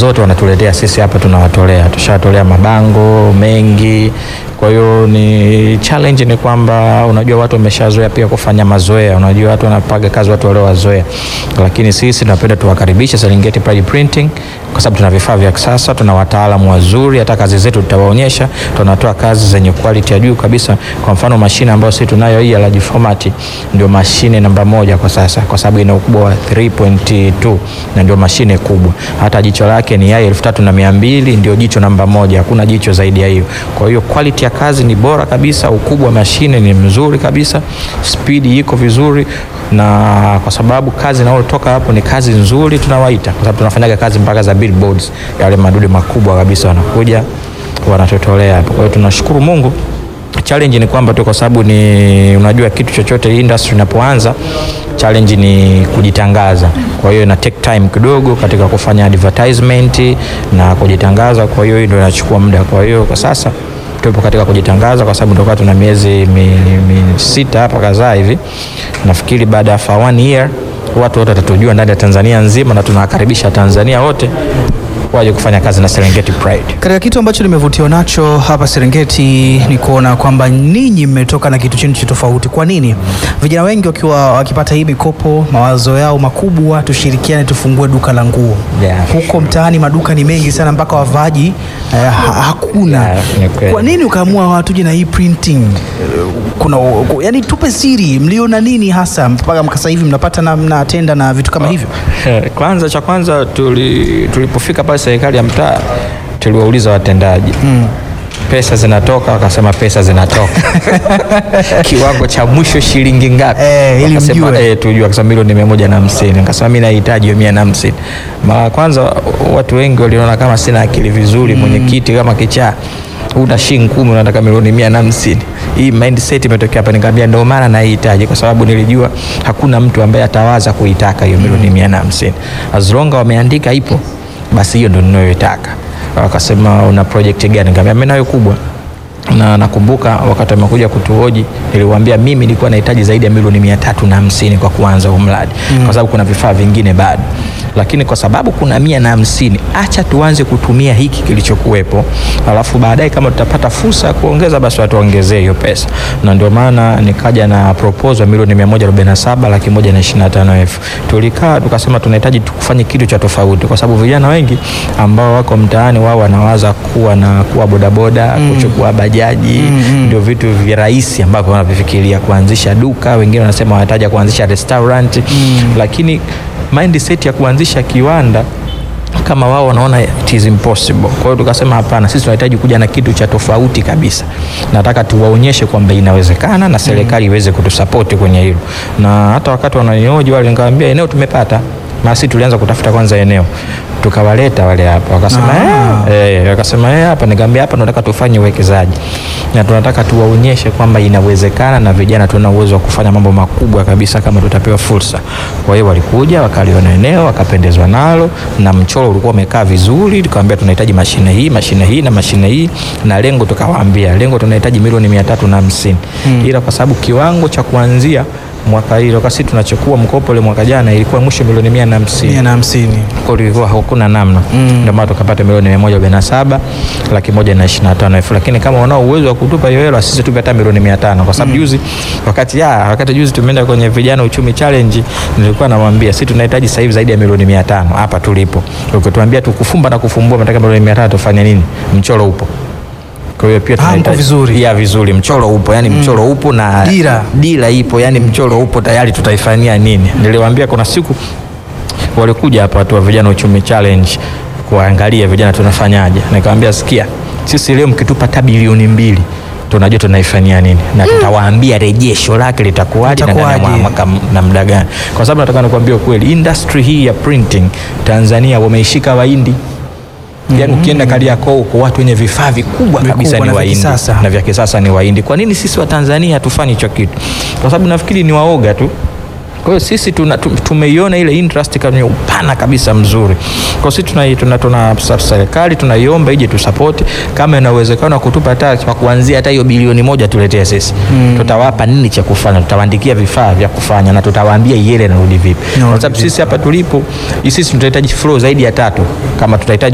zote wanatuletea sisi hapa, tunawatolea, tushawatolea mabango mengi. Kwa hiyo ni challenge ni kwamba unajua watu wameshazoea pia kufanya mazoea, unajua watu wanapaga kazi watu wale wazoea, lakini sisi tunapenda tuwakaribishe Serengeti Pride Printing kwa sababu tuna vifaa vya kisasa, tuna wataalamu wazuri, hata kazi zetu tutawaonyesha, tunatoa kazi zenye quality ya juu kabisa. Kwa mfano mashine ambayo sisi tunayo hii ya large format ndio mashine namba moja kwa sasa, kwa sababu ina ukubwa wa 3.2 na ndio mashine kubwa. Hata jicho lake ni yai elfu tatu na mia mbili ndio jicho namba moja, hakuna jicho zaidi ya hiyo. Kwa hiyo quality ya kazi ni bora kabisa, ukubwa wa mashine ni mzuri kabisa, spidi iko vizuri, na kwa sababu kazi inayotoka hapo ni kazi nzuri, tunawaita kwa sababu tunafanyaga kazi mpaka za billboards, yale madude makubwa kabisa wanakuja wanatotolea hapo. Kwa hiyo tunashukuru Mungu. Challenge ni kwamba tu kwa sababu ni unajua kitu chochote industry inapoanza challenge ni kujitangaza. Kwa hiyo ina take time kidogo katika kufanya advertisement na kujitangaza, kwa hiyo ndio inachukua muda. Kwa hiyo kwa sasa tupo katika kujitangaza kwa sababu ndio tuna miezi mi, mi sita hapa kadhaa hivi. Nafikiri baada ya for one year watu wote watatujua ndani ya Tanzania nzima, na tunawakaribisha Tanzania wote waje kufanya kazi na Serengeti Pride. Katika kitu ambacho nimevutiwa nacho hapa Serengeti ni kuona kwamba ninyi mmetoka na kitu chenu cha tofauti. Kwa nini vijana wengi wakiwa wakipata hii mikopo, mawazo yao makubwa, tushirikiane tufungue duka la nguo Yeah. huko mtaani, maduka ni mengi sana mpaka wavaaji eh, ha hakuna. Yeah, ni kweli. Kwa nini ukaamua watuje na hii printing? Eh, Kuna ku- yani, tupe siri, mliona nini hasa mpaka mkasa hivi mnapata na mnatenda na vitu kama hivyo? Eh, Kwanza cha kwanza tuli, tulipofika pale serikali ya mtaa tuliwauliza watendaji pesa zinatoka, wakasema pesa zinatoka kiwango cha mwisho shilingi ngapi? Eh, ili Wakasema, mjue. eh, tujue. Akasema milioni mia moja na hamsini. Nikasema mimi nahitaji hiyo mia na hamsini. Mara ya kwanza watu wengi waliona kama sina akili vizuri, mwenyekiti kama kichaa una shilingi kumi unataka milioni mia na hamsini. Hii mindset imetokea hapa, nikamwambia ndio maana naihitaji, kwa sababu nilijua hakuna mtu ambaye atawaza kuitaka hiyo milioni mia na hamsini. As long as wameandika ipo, basi hiyo ndio ninayoitaka. Wakasema una project gani? Nikamwambia mimi nayo kubwa na nakumbuka wakati amekuja kutuhoji niliwaambia mimi nilikuwa nahitaji zaidi ya milioni mia tatu na hamsini kwa kuanza huu mradi kwa sababu kuna vifaa vingine bado, lakini kwa sababu kuna mia na hamsini acha tuanze kutumia hiki kilichokuwepo, alafu baadaye kama tutapata fursa ya kuongeza basi watuongezee hiyo pesa, na ndio maana nikaja na proposal ya milioni mia moja arobaini na saba laki moja na ishirini na tano elfu. Tulikaa tukasema tunahitaji kufanya kitu cha tofauti, kwa sababu vijana wengi ambao wako mtaani wao wanawaza kuwa na kuwa bodaboda kuchukua bajaji ndio vitu vya rahisi ambavyo wanavifikiria kuanzisha duka. Wengine wanasema wanahitaji kuanzisha restaurant, lakini mindset ya kuanzisha kiwanda kama wao wanaona it is impossible. Kwa hiyo tukasema hapana, sisi tunahitaji kuja na kitu cha tofauti kabisa. Nataka tuwaonyeshe kwamba inawezekana na serikali iweze kutusapoti kwenye hilo, na hata wakati wananioji wale, nikamwambia eneo tumepata, na sisi tulianza kutafuta kwanza eneo, tukawaleta wale hapa, wakasema eh, eh, wakasema eh, hapa. Nikamwambia hapa tunataka tufanye uwekezaji na tunataka tuwaonyeshe kwamba inawezekana na vijana tuna uwezo wa kufanya mambo makubwa kabisa kama tutapewa fursa. Kwa hiyo walikuja wakaliona eneo wakapendezwa nalo na mchoro ulikuwa umekaa vizuri, tukamwambia tunahitaji mashine hii, mashine hii na mashine hii, na lengo tukawaambia lengo tunahitaji milioni mia tatu na hamsini ila kwa sababu kiwango cha kuanzia mwaka hilo kasi tunachukua mkopo ile mwaka jana ilikuwa mwisho milioni mia na hamsini mia na hamsini. kwa hiyo ilikuwa hakuna namna ndio maana tukapata milioni mia moja arobaini na saba laki moja na ishirini na tano elfu lakini kama wanao uwezo wa kutupa hiyo hela sisi tupe hata milioni mia tano kwa sababu juzi wakati ya wakati juzi tumeenda kwenye vijana uchumi challenge nilikuwa namwambia sisi tunahitaji sasa hivi zaidi ya milioni mia tano hapa tulipo ukituambia tukufumba na kufumbua nataka milioni mia tano tufanye nini mchoro upo kwa hiyo pia Ah, mko tunahitaji vizuri. ya vizuri mchoro upo yani mchoro upo na Dira. dira ipo yani mchoro upo tayari tutaifanyia nini niliwaambia kuna siku walikuja hapa watu wa vijana uchumi challenge kuangalia vijana tunafanyaje. Nikamwambia sikia, sisi leo mkitupa hata bilioni mbili tunajua tunaifanyia nini na tutawaambia rejesho lake litakuwaje na ndani ya Litakuwaje. mwaka na muda gani, kwa sababu nataka nikwambie ukweli, industry hii ya printing Tanzania wameishika Wahindi. Yaani ukienda Kariakoo huko watu wenye vifaa vikubwa kabisa Vikubwa ni na vya Wahindi kisasa. na vya kisasa ni Wahindi. Kwa nini sisi wa Tanzania hatufanyi hicho kitu? Kwa sababu nafikiri ni waoga tu. Kwa hiyo sisi tuna, tu- tumeiona ile interest kwenye upana kabisa mzuri. Kwa hiyo sisi tuna, tuna, tuna sa- serikali tunaiomba ije tusapoti kama ina uwezekano wa kutupa hata kwa kuanzia hata hiyo bilioni moja tuletee sisi. Tutawapa nini cha kufanya, tutawaandikia vifaa vya kufanya na tutawaambia iele inarudi vipi. Kwa sababu sisi hapa tulipo, sisi tunahitaji flow zaidi ya tatu kama tutahitaji